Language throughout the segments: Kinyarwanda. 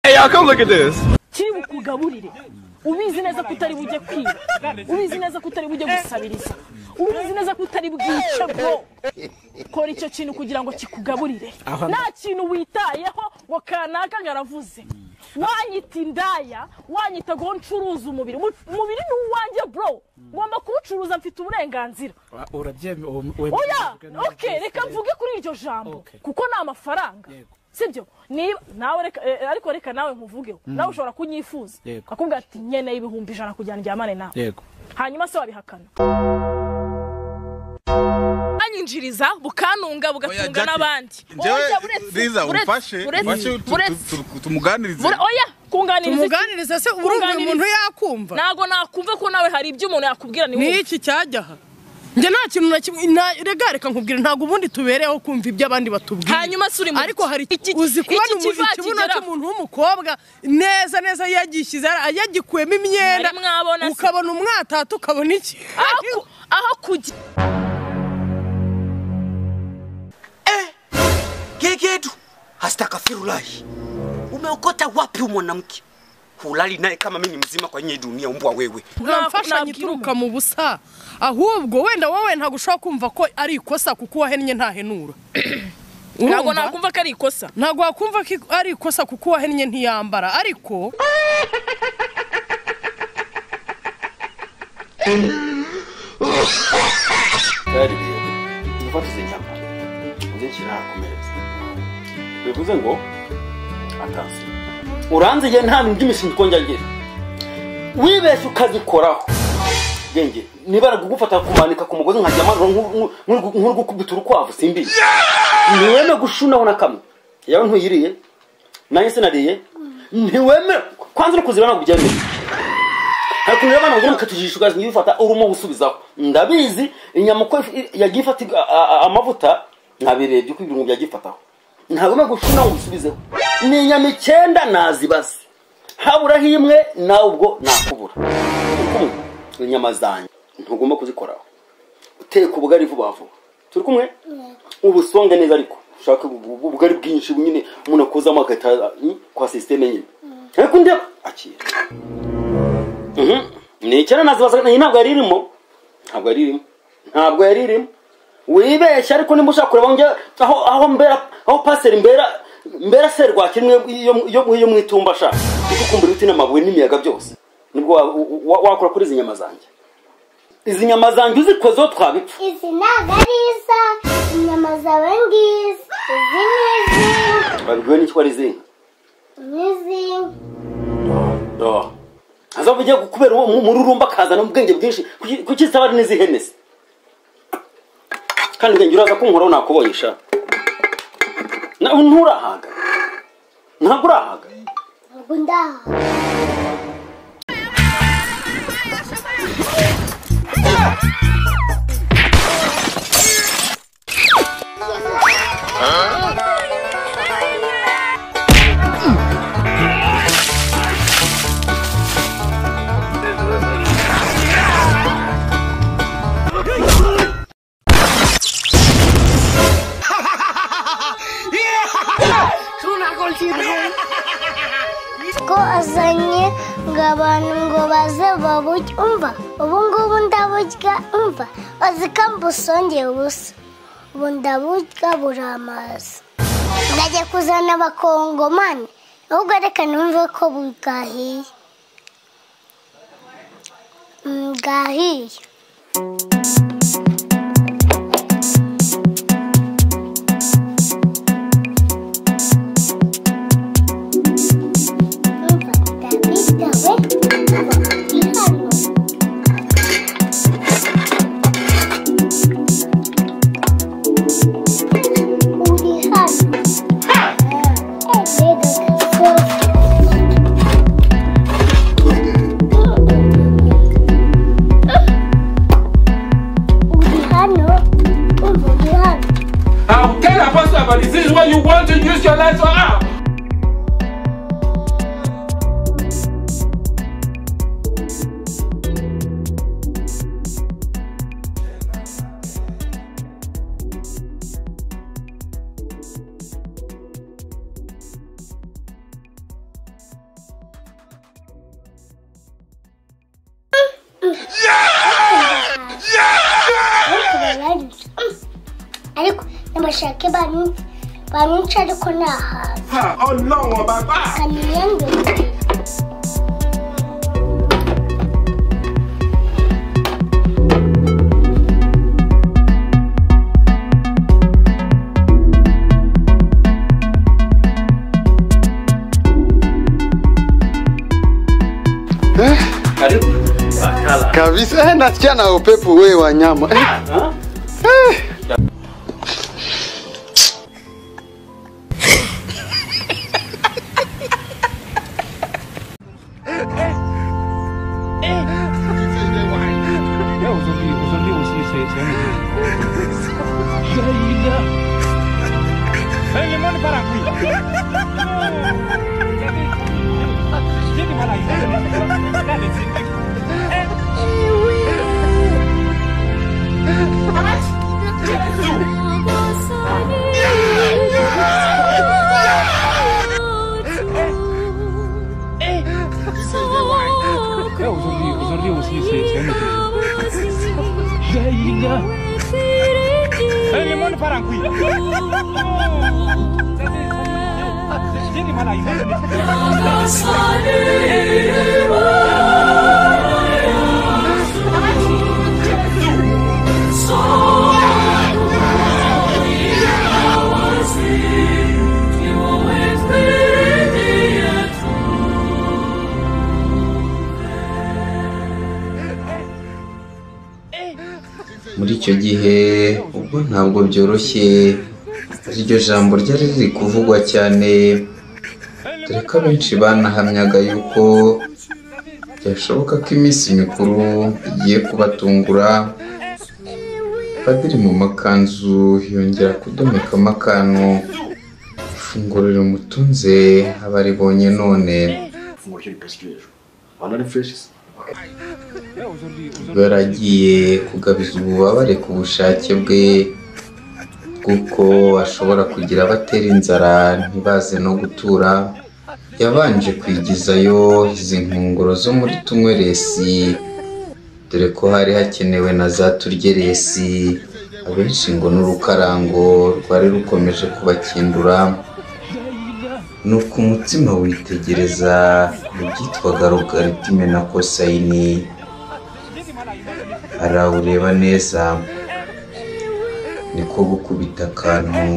Yeah, come look at this. kiri bukugaburire ubizi neza ko utari bujye kwiba ubizi neza ko utari bujye gusabiriza ubizi neza ko utari bwice bwo kora icyo kintu kugira ngo kikugaburire nta kintu witayeho ngo kanaka ngaravuze wanyita indaya wanyita ngo ncuruza umubiri umubiri ni uwanjye bro ngomba kuwucuruza mfite uburenganzira urabyemera oya oke reka mvuge kuri iryo jambo Okay. kuko ni amafaranga Yego. sibyo niba nawe reka eh, ariko reka nawe nkuvugeho nawe ushobora kunyifuza Yego. akubwira ati nkeneye ibihumbi ijana kugira ngo njyamane nawe yego hanyuma se wabihakana anyinjiriza bukanunga bugatunga Jackie, n'abandi Njyewe Oya, uretse- Liza uretse- umfashe uretse- umfashe tu- tu- uretse- tu- tu- tumuganirize ure- oya kunganiriza iki? umuganiriza se urumva uyu muntu yakumva ntabwo nakumva ko nawe hari ibyo umuntu yakubwira ni wowe. ni iki cyajyaha njye nta kintu na kimwe na- rega reka nkubwire ntabwo ubundi tubereyeho kumva ibyo abandi batubwira hanyuma se uri mu ariko hari iki- uzi kubona iki umuntu kiva ikibuno kigeraho. cy'umuntu w'umukobwa neza neza yagishyize yagikuyemo imyenda Mwari mwabona se. ukabona umwatata ukabona iki aho ku- aho kujya kile kitu hastakafirulahi umeokota wapi umwanamke hulali naye kama mi ni mzima kwenye hii dunia umbwa wewe Ntabwo- nta mfashanyo nabwira ituruka mu busa ahubwo wenda wowe ntabwo ushobora kumva ko ari ikosa kuko wahennye ntahenura ntabwo Urumva? nakumva ko ari ikosa ntabwo wakumva ko ari ikosa kuko uwahennye ntiyambara ariko tayari rero mufatize inyama njye nshyira ku meza bivuze ngo atansi uranziye nta bintu by'imishinga njya ngira wibeshye ukazikoraho genge nibara kugufata kumanika ku mugozi nkajya amanura nk'u- nk'u- nk'uri gukubita urukwavu simbizi ntiweme gushunaho na kamwe yawe ntuyiriye nanjye sinariye ntiwemera kwanza uri kuzira ntabwo ubyemera hari ukuntu rero abana bagira ngo katujijisha ugazi ntibifata urimo gusubizaho ndabizi inyama uko if- yagiye ifata iga- a- a- amavuta nkabirebye uko ibirungo byagifataho ntabwo gushuna ngo usubizeho ni inyama icyenda nazibaze haburaho imwe nawe ubwo nakubura turi kumwe inyama zanjye ntugomba kuzikoraho uteka ubugari vuba vuba turi kumwe ubusonge neza ariko ushaka ubu- ubugari bwinshi nyine umuntu akozamo agahita mm, kwa sisiteme nyine ariko ndeba akira ni icyenda nazibazaga iyi ntabwo yari irimo ntabwo yari irimo ntabwo yari irimo wibeshya ariko nimba ushaka kureba njye aho aho mbera aho paseri mbera mbera serwakira imwe iyo iyo- iyo mu itumba ashaka kuko kumbura ibiti n'amabuye n'imiyaga byose nibwo wa- wa- wakora kuri izi nyama zanjye izi nyama zanjye uzikozeho twabipfa Izi ntabwo ari isa inyama zawe ngizi izi ni izinka babibwiwe n'icyo wari izinga ni izinka hazavu ugiye kubera uwo mu- mururumba akazana ubwenge bwinshi kuki kuki zitaba ari n'izihene se kandi ubwenge uraza kunkoraho nakubonye sha nawe nturahaga ntabwo urahaga ntabwo ndaha ko azanye ngo abantu ngo baze baburye umva ubu ngubu ndaburya umva bazi ko mbusongera ubusa ubu ndaburya buri amazi ndajya kuzana abakongomani ahubwo reka numve ko bwahiye Mm, bwahiye umva ndabitawe umva ihano uri hano mbega gasozi uri hano umva uri hano I'll tell a pastor about this. This is what you want to use your life for. Ah! ariko baranditse ariko nabashake banyice banyice ariko ni ahantu ọlọ́wọ̀n bàbá. kamenya ngo Eh, Karibu. Bakala. kabisa eh, nasikia na upepo we wanyama eh, Ha? eh. muri icyo gihe ubwo ntabwo byoroshye iryo jambo ryari riri kuvugwa cyane dore ko abenshi banahamyaga yuko byashoboka ko iminsi mikuru igiye kubatungura padiri mu makanzu yongera kudomeka amakano ifunguro rimutunze abaribonye none Fungura icyo gipesi cy'ejo. Hano ni fresh se. ubwo yari agiye kugabiza ububabare ku bushake bwe kuko ashobora kugira abatera inzara ntibaze no gutura yabanje kwigizayo izi nkongoro zo muri tumwe resi dore ko hari hakenewe na za turye resi abenshi ngo n'urukarango rwari rukomeje kubakindura nuko umutima witegereza mu byitwaga logaritime na kosayini arawureba neza niko gukubita akantu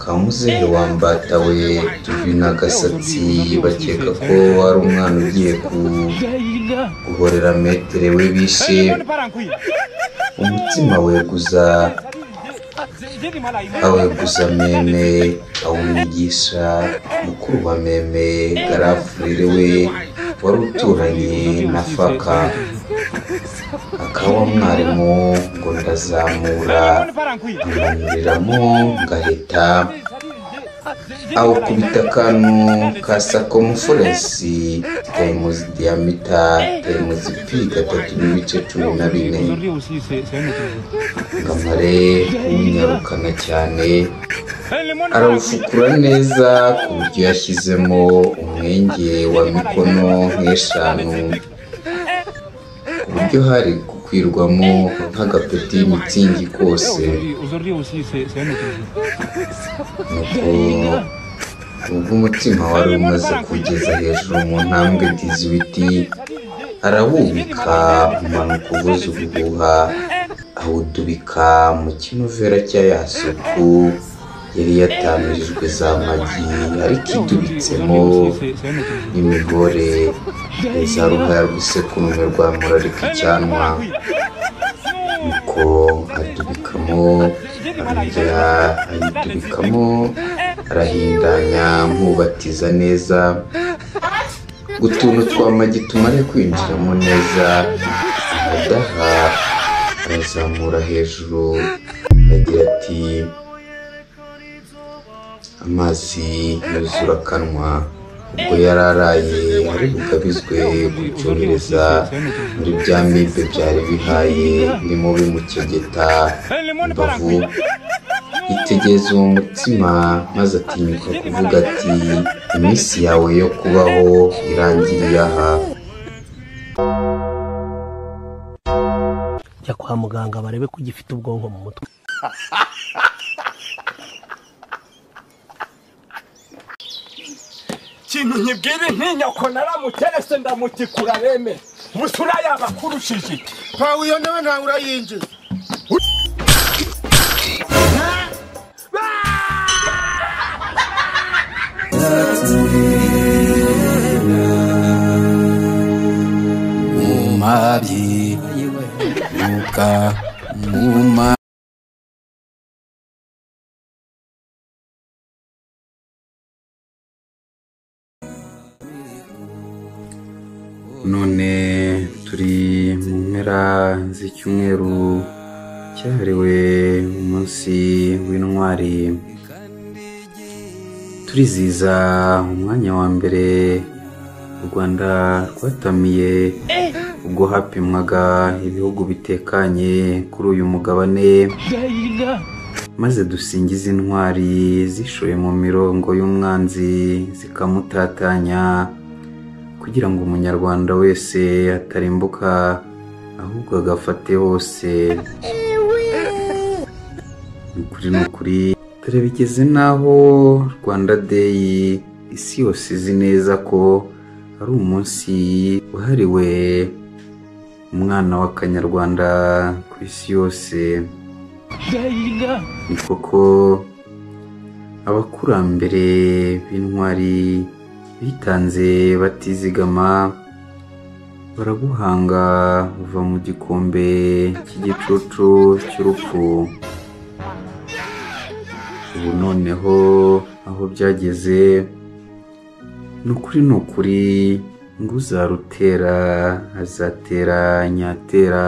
ka muzehe wambatawe tuvi n'agasatsi bakeka ko ari umwana ugiye ku- guhorera metere we bishe umutima weguza aweguza meme awumwigisha mukuru wa meme garafurire we wari uturanye na faka akaba mwarimu ngo ndazamura amunyuriramo ngahita awukubita akantu ka sakomuforensi temuzi diyamita temuzi pi gatatu n'ibice cumi na bine ngamare kuwunyarukana cyane arawufukura neza ku buryo yashyizemo umwenge wa mikono nk'eshanu ku buryo hari gukwirwamo nk'agapeti y'imitingi kose nuko ubwo umutima wari umaze kugeza hejuru mu ntambwe ebyiri z'ibiti arawubika umanuka uvuza ubuhuha awudubika mu kinovera cya ya suku yari yatamirijwe za magi ariko idubitsemo n'imihore za ruhaya rw'isekurume rwa murarika icyanwa nuko adubikamo arongera ayidubikamo arahindanya nkubatiza neza utuntu twa magi tumare kwinjiramo neza amadaha arazamura hejuru agira ati amazi yuzura akanwa ubwo yari araye ari bugabizwe gucururiza muri bya mibe byari bihaye ndimo bimukegeta imbavu yitegereza uwo mutima maze atinyuka kuvuga ati iminsi yawe yo kubaho irangiriye aha jya kwa muganga barebe ko ugifite ubwonko mu mutwe kintu nkibwire ntinyako naramuterese ndamutikura reme busura yaba akurushije iki pawuyo nawe ntawe urayinjiza mumabyi nuka muma none turi mu mpera z'icyumweru cyahariwe umunsi w'intwari turiziza umwanya wa mbere u rwanda rwatamiye ubwo hapimwaga ibihugu bitekanye kuri uyu mugabane maze dusingize intwari zishoye mu mirongo y'umwanzi zikamutatanya kugira ngo umunyarwanda wese atarimbuka ahubwo agafate hose ni ukuri ni ukuri dore bigeze n'aho rwanda deyi isi yose izi neza ko ari umunsi wahariwe umwana w'akanyarwanda ku isi yose ni koko abakurambere b'intwari bitanze batizigama baraguhanga uva mu gikombe cy'igicucu cy'urupfu ubu noneho aho byageze ni ukuri ni ukuri ngo uzarutera azatera nyatera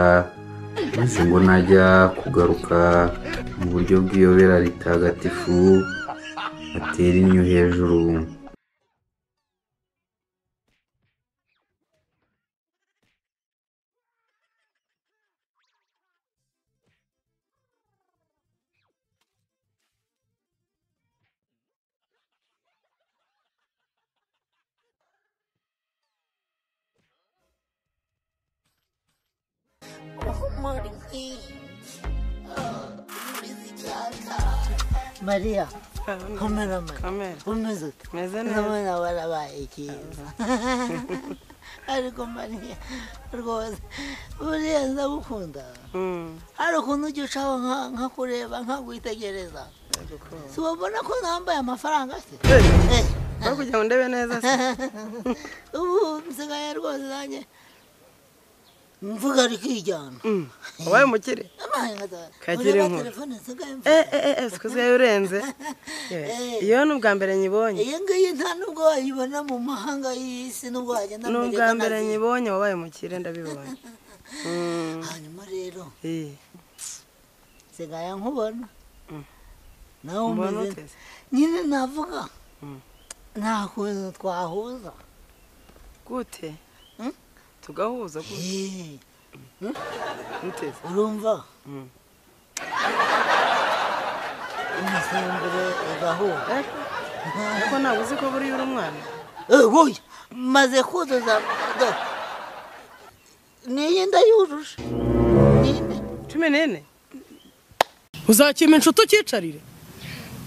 maze ngo najya kugaruka mu buryo bw'iyobera ritagatifu atera inyo hejuru mariya kameramani umeze ute Meze neza. ndabona warabaye cyiza ariko mariya rwose buriya ndagukunda hari ukuntu ujya ucaho nka- nkakureba nkakwitegereza si wabona ko nambaye amafaranga se Eh, Uri kugira ngo ndebe neza se ubu nsigaye rwose nanjye mvuga rikijyana wabaye umukire amaye nkazara Kagire inkuru. telefone nsigaye mvuga eh eh eh sikuzi yawe urenze Eh, iyo ni ubwa mbere nyibonye iyi ngiyi nta nubwo wayibona mu mahanga y'isi nubwo wagenda ni mu ubwa Amerika mbere nazi. nyibonye wabaye umukire ndabibonye Mm. hanyuma rero Eh, nsigaye nkubona nawe mbona umeze ute se? nyine navuga Mm. nta kuntu twahuza gute tugahuza gute Eh, gute se? urumva Mm. imisemburo igahura Eh, ariko ntabwo uzi ko buriya uri umwana woya maze kuzuza do- niyi ndayujuje ninde cumi n'ine uzakima inshuti ukicarire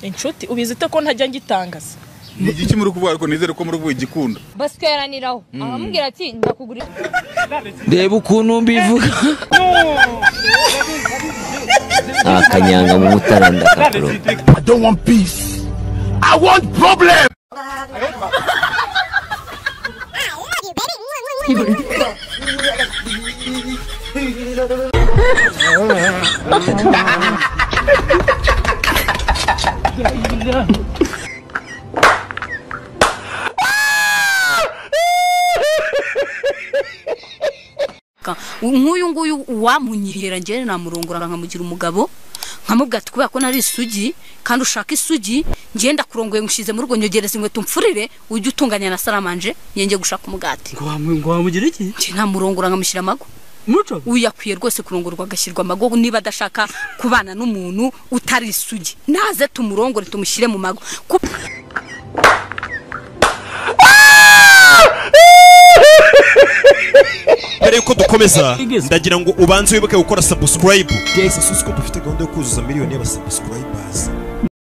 inshuti ubizi ute ko ntajya ngitangaza ni igiki muri kuvuga ariko nizere ko muri kugikunda basweraniraho aramubwira ati ndakugurira reba ukuntu mbivuga akanyanga mu mutara ndakakuroga i don't want peace i want problem nk'uyu nguyu wamunyihera njyewe namurongora nkamugira umugabo nkamubwira ati kubera ko nari isugi kandi ushaka isugi njyewe ndakurongoye ngushyize mu rugo nyogereza inkweto mfurire ujye utunganya na saramanje yenge gushaka umugati ngo wamugira iki njye namurongora nkamushyira amago uyu akwiye rwose kurongorwa agashyirwa amago niba adashaka kubana n'umuntu utari isugi naze tumurongore tumushyire mu mago Ku- mbere yuko dukomeza ndagira ngo ubanze wibuke gukora subscribe guys ufite gahunda yo kuzuza miliyoni y'abasubscribers